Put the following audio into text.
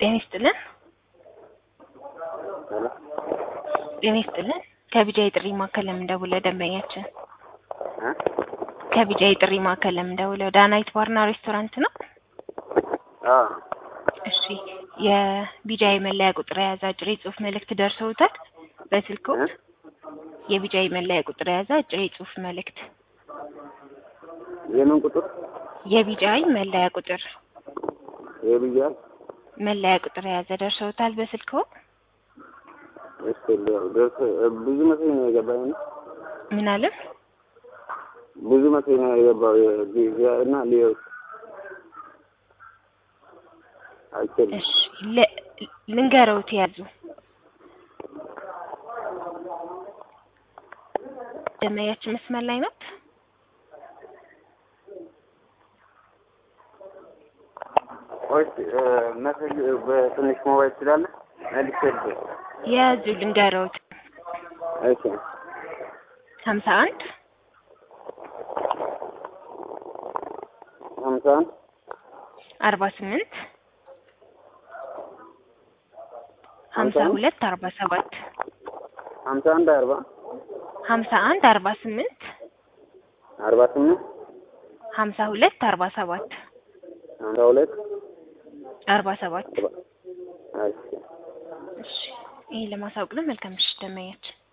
ጤና ይስጥልን። ሄሎ ጤና ይስጥልን። ከቢጃ የጥሪ ማዕከል ለምንደውለው ደንበኛችን እ ከቢጃ የጥሪ ማዕከል ለምንደውለው ዳናይት ባርና ሬስቶራንት ነው። አ እሺ የቢጃ መለያ ቁጥር የያዘ አጭር የጽሁፍ መልእክት ደርሰውታል በስልክዎ? እ የቢጃ መለያ ቁጥር የያዘ አጭር የጽሁፍ መልእክት የምን ቁጥር የቢጃይ መለያ ቁጥር የብያል መለያ ቁጥር የያዘ ደርሰውታል በስልክዎ? እስኪ ል- ደርሶ ብዙ መሰለኝ ነው የገባኝ ነው ምን አለ? ብዙ መሰለኝ ነው የገባው የቪዛ እና ሊዮ አይችልም እሺ ለ- ልንገረውት ያዙ ደመያችን መስመር ላይ ናት። ቆይ እ መሰል በትንሽ ሞባይል ትችላለህ መልስ የያዙ ልንገረውት እሺ ሀምሳ አንድ ሀምሳ አንድ አርባ ስምንት ሀምሳ ሁለት አርባ ሰባት ሀምሳ አንድ አርባ ሀምሳ አንድ አርባ ስምንት አርባ ስምንት ሀምሳ ሁለት አርባ ሰባት ሀምሳ ሁለት አርባ ሰባት አርባ እሺ እሺ ይሄን ለማሳወቅ ነው። መልካም ምሽት ደመኛችን